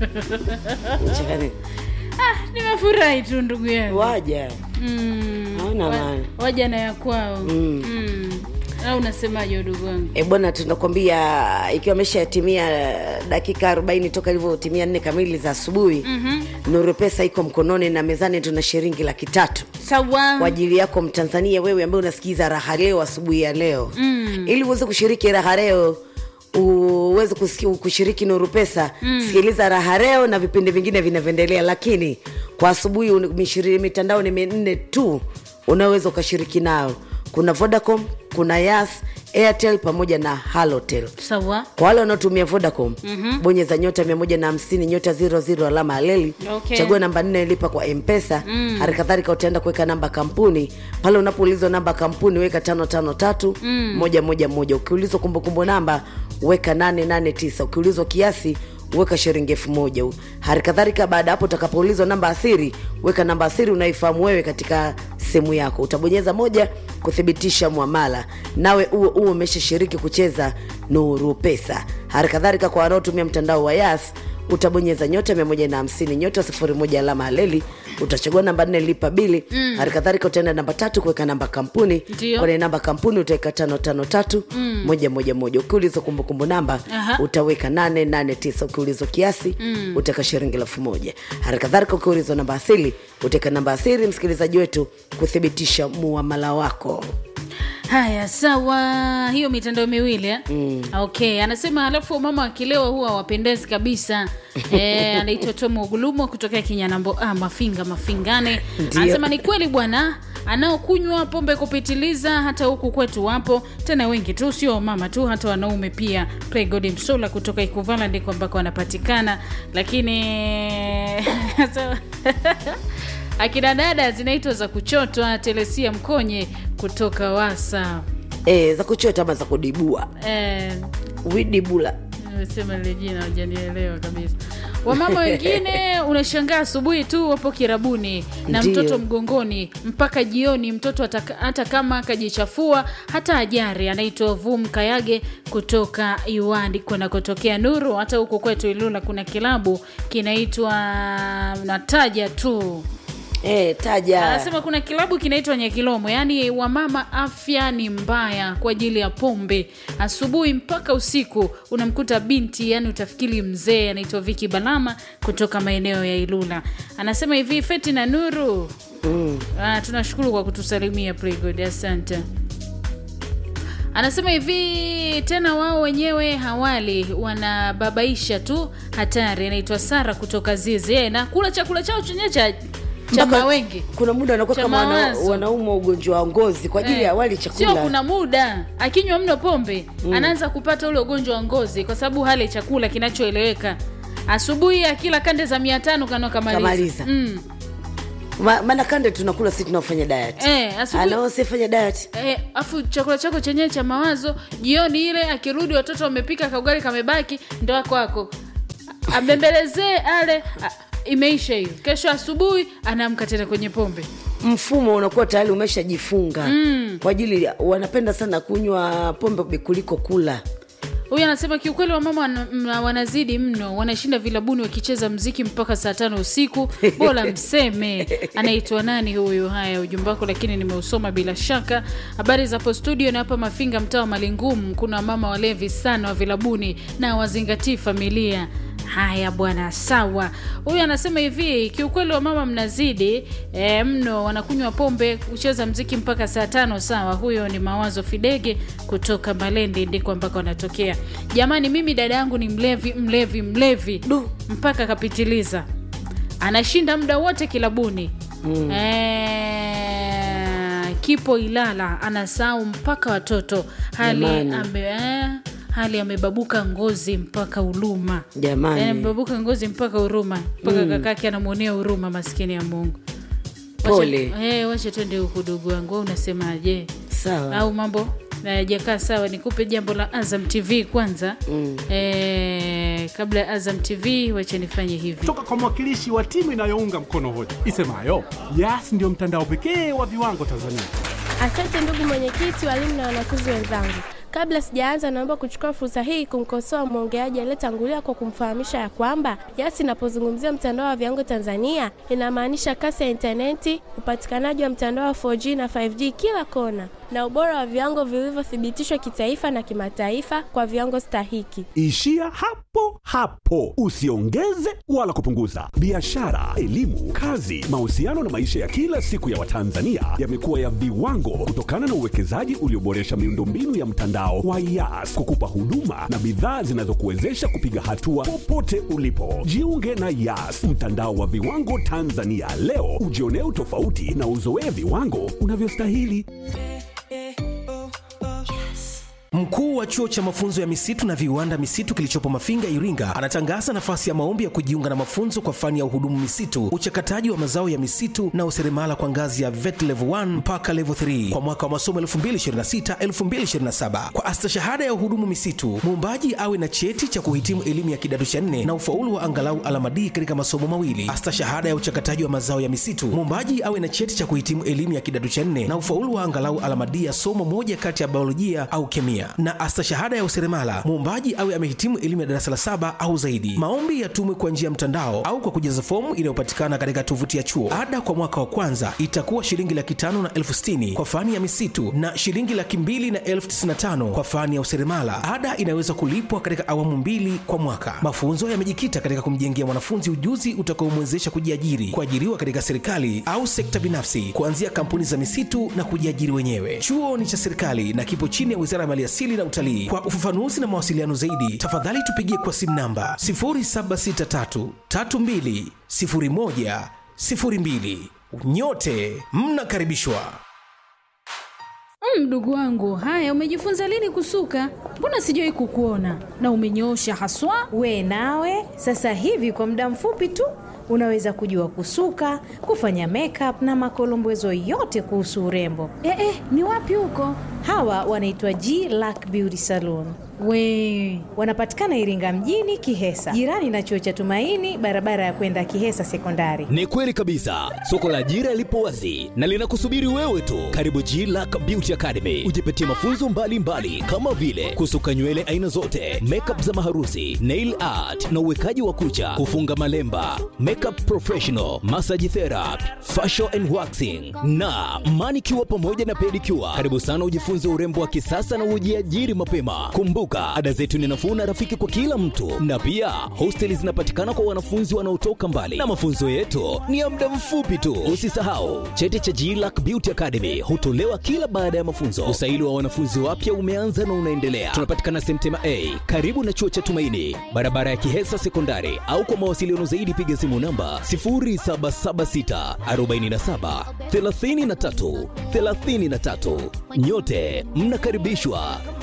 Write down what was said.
Cheka nini? ah, nimefurahi tu ndugu yangu waja mm, Hauna wa- maana. waja na ya kwao Mm. mm. au unasemaje udugu wangu e bwana tunakwambia ikiwa ameshatimia dakika arobaini toka ilivyotimia nne kamili za asubuhi mm-hmm. nuru pesa iko mkononi na mezani tuna shilingi laki tatu sawa kwa ajili yako mtanzania wewe ambaye unasikiza raha leo asubuhi ya leo mm. ili uweze kushiriki raha leo uweze kusiki- kushiriki nuru pesa mm. sikiliza raha leo na vipindi vingine vinavyoendelea lakini kwa asubuhi un- mishiri- mitandao ni minne tu unaweza ukashiriki nao kuna vodacom kuna yas airtel pamoja na halotel sawa kwa wale wanaotumia vodacom mm-hmm. bonyeza nyota mia moja na hamsini nyota ziro ziro alama aleli Okay. chagua namba nne lipa kwa mpesa mm. hali kadhalika utaenda kuweka namba kampuni pale unapoulizwa namba kampuni weka tano tano tatu mm. moja moja moja ukiulizwa kumbukumbu namba weka nane nane tisa ukiulizwa kiasi weka shilingi elfu moja hali kadhalika baada ya hapo utakapoulizwa namba asiri weka namba asiri unaifahamu wewe katika simu yako utabonyeza moja kuthibitisha mwamala nawe huo huo umeshashiriki kucheza nuru pesa hali kadhalika kwa wanaotumia mtandao wa yas utabonyeza nyota 150 nyota 01 alama aleli utachagua namba nne lipa bili mm. hali kadhalika utaenda namba tatu kuweka namba kampuni Ndio. kwenye namba kampuni utaweka tano tano tatu mm. moja moja moja ukiulizwa kumbukumbu namba Aha. utaweka nane nane tisa ukiulizwa kiasi mm. utaweka shilingi elfu moja hali kadhalika ukiulizwa namba asili utaweka namba asili msikilizaji wetu kuthibitisha muamala wako haya sawa hiyo mitandao miwili eh? mm. okay anasema alafu mama akilewa huwa wapendezi kabisa e, anaitwa tomo gulumo kutokea kinyanambo ah, mafinga mafingane Ndio. anasema ni kweli bwana anaokunywa pombe kupitiliza hata huku kwetu wapo tena wengi tu sio mama tu hata wanaume pia pregod msola kutoka ikuvala ndiko ambako anapatikana lakini akina dada zinaitwa za kuchotwa telesia mkonye kutoka wasa e, za kuchota ama za kudibua Eh, widibula nimesema lile jina hujanielewa kabisa wamama wengine unashangaa asubuhi tu wapo kirabuni na Ndiyo. mtoto mgongoni mpaka jioni mtoto hata, hata kama akajichafua hata ajari anaitwa vum kayage kutoka iwandi kunakotokea nuru hata huku kwetu ilula kuna kilabu kinaitwa nataja tu e, taja anasema kuna kilabu kinaitwa nyakilomo yaani wamama afya ni mbaya kwa ajili ya pombe asubuhi mpaka usiku unamkuta binti yani utafikiri mzee anaitwa viki balama kutoka maeneo ya ilula anasema hivi feti na nuru mm. ah, tunashukuru kwa kutusalimia Playgod, asante anasema hivi tena wao wenyewe hawali wanababaisha tu hatari anaitwa sara kutoka zizi Eh, na kula chakula chao chenye cha cha Mpaka mawengi kuna muda anakuwa Cha kama wana, mawazo. wanaumwa ugonjwa wa ngozi kwa ajili Eh, ya wali sio chakula kuna muda akinywa mno pombe mm. anaanza kupata ule ugonjwa wa ngozi kwa sababu hale chakula kinachoeleweka asubuhi akila kande za mia tano kano Kamaliza. kamaliza mm. Ma- maana kande tunakula si tunaofanya diet eh, asubuhi anaosifanya diet Eh, afu chakula chako chenyewe cha mawazo jioni ile akirudi watoto wamepika kaugali kamebaki ndo ako ako abembelezee ale a, imeisha hiyo kesho asubuhi anaamka tena kwenye pombe mfumo unakuwa tayari umeshajifunga mm. kwa ajili ya- wanapenda sana kunywa pombe kuliko kula huyu anasema kiukweli wamama wana, mna- wanazidi mno wanashinda vilabuni wakicheza mziki mpaka saa tano usiku bora mseme anaitwa nani huyu haya ujumbe wako lakini nimeusoma bila shaka habari za hapo studio na hapa mafinga mtaa wa malingumu kuna mama walevi sana wa vilabuni na wazingatii familia haya bwana sawa huyu anasema hivi kiukweli wa mama mnazidi e, mno wanakunywa pombe kucheza mziki mpaka saa tano sawa huyo ni mawazo fidege kutoka malendi ndiko ambako anatokea jamani mimi dada yangu ni mlevi mlevi mlevi Du. mpaka akapitiliza anashinda muda wote kilabuni mm. e, kipo ilala anasahau mpaka watoto hali Jamani. ame, eh, hali amebabuka ngozi mpaka uluma Jamani. Yaani amebabuka ngozi mpaka huruma mpaka mm. kakake anamwonea huruma maskini ya mungu Wacha- Pole. eh, wacha twende huku dugu wangu wewe unasemaje sawa au mambo hayajakaa sawa nikupe jambo la azam tv kwanza mm. e, kabla ya azam tv wacha nifanye hivi kutoka kwa mwakilishi wa timu inayounga mkono hoja isemayo yas ndio mtandao pekee wa viwango tanzania Asante ndugu mwenyekiti, walimu na wanafunzi wenzangu. Kabla sijaanza, naomba kuchukua fursa hii kumkosoa mwongeaji aliyetangulia kwa kumfahamisha ya kwamba Yas inapozungumzia mtandao wa viwango Tanzania inamaanisha kasi ya intaneti, upatikanaji wa mtandao wa 4G na 5G kila kona, na ubora wa viwango vilivyothibitishwa kitaifa na kimataifa kwa viwango stahiki. Ishia hapo hapo, usiongeze wala kupunguza. Biashara, elimu, kazi, mahusiano na maisha ya kila siku ya Watanzania yamekuwa ya viwango kutokana na uwekezaji ulioboresha miundombinu ya mtandao wa Yas kukupa huduma na bidhaa zinazokuwezesha kupiga hatua popote ulipo. Jiunge na Yas, mtandao wa viwango Tanzania leo, ujionee utofauti na uzoee viwango unavyostahili. Mkuu wa chuo cha mafunzo ya misitu na viwanda misitu kilichopo Mafinga, Iringa, anatangaza nafasi ya maombi ya kujiunga na mafunzo kwa fani ya uhudumu misitu, uchakataji wa mazao ya misitu na useremala kwa ngazi ya VET level 1 mpaka level 3 kwa mwaka wa masomo 2026-2027. Kwa astashahada ya uhudumu misitu, muombaji awe na cheti cha kuhitimu elimu ya kidato cha nne na ufaulu wa angalau alama D katika masomo mawili. Astashahada ya uchakataji wa mazao ya misitu, muombaji awe na cheti cha kuhitimu elimu ya kidato cha nne na ufaulu wa angalau alama D ya somo moja kati ya biolojia au kemia na astashahada ya useremala muombaji awe amehitimu elimu ya darasa la saba au zaidi. Maombi yatumwe kwa njia ya mtandao au kwa kujaza fomu inayopatikana katika tovuti ya chuo. Ada kwa mwaka wa kwanza itakuwa shilingi laki tano na elfu sitini kwa fani ya misitu na shilingi laki mbili na elfu tisini na tano kwa fani ya useremala. Ada inaweza kulipwa katika awamu mbili kwa mwaka. Mafunzo yamejikita katika kumjengea mwanafunzi ujuzi utakaomwezesha kujiajiri, kuajiriwa katika serikali au sekta binafsi, kuanzia kampuni za misitu na kujiajiri wenyewe. Chuo ni cha serikali na kipo chini ya Wizara ya Maliasili na Utalii. Kwa ufafanuzi na mawasiliano zaidi, tafadhali tupigie kwa simu namba 0763320102. Nyote mnakaribishwa. Mdogo wangu, haya, umejifunza lini kusuka? Mbona sijawahi kukuona na umenyoosha haswa. We nawe sasa hivi kwa muda mfupi tu unaweza kujua kusuka, kufanya makeup na makolombezo yote kuhusu urembo. Eh, eh, ni wapi huko? Hawa wanaitwa G Lack Beauty Salon. We Wanapatikana Iringa mjini Kihesa, jirani na chuo cha Tumaini, barabara ya kwenda Kihesa Sekondari. Ni kweli kabisa, soko la ajira lipo wazi na linakusubiri wewe tu. Karibu G Lack Beauty Academy, ujipatie mafunzo mbalimbali mbali, kama vile kusuka nywele aina zote, makeup za maharusi, nail art na uwekaji wa kucha, kufunga malemba, makeup professional, massage therapy, facial and waxing na manicure pamoja na pedicure. Karibu sana ujifunze urembo wa kisasa na ujiajiri mapema. Kumbuka, ada zetu ni nafuu na rafiki kwa kila mtu, na pia hosteli zinapatikana kwa wanafunzi wanaotoka mbali, na mafunzo yetu ni ya muda mfupi tu. Usisahau cheti cha GLAC Beauty Academy hutolewa kila baada ya mafunzo. Usaili wa wanafunzi wapya umeanza na unaendelea. Tunapatikana Semtema A karibu na chuo cha Tumaini, barabara ya Kihesa Sekondari, au kwa mawasiliano zaidi piga simu namba 0776 47 33 33. Nyote mnakaribishwa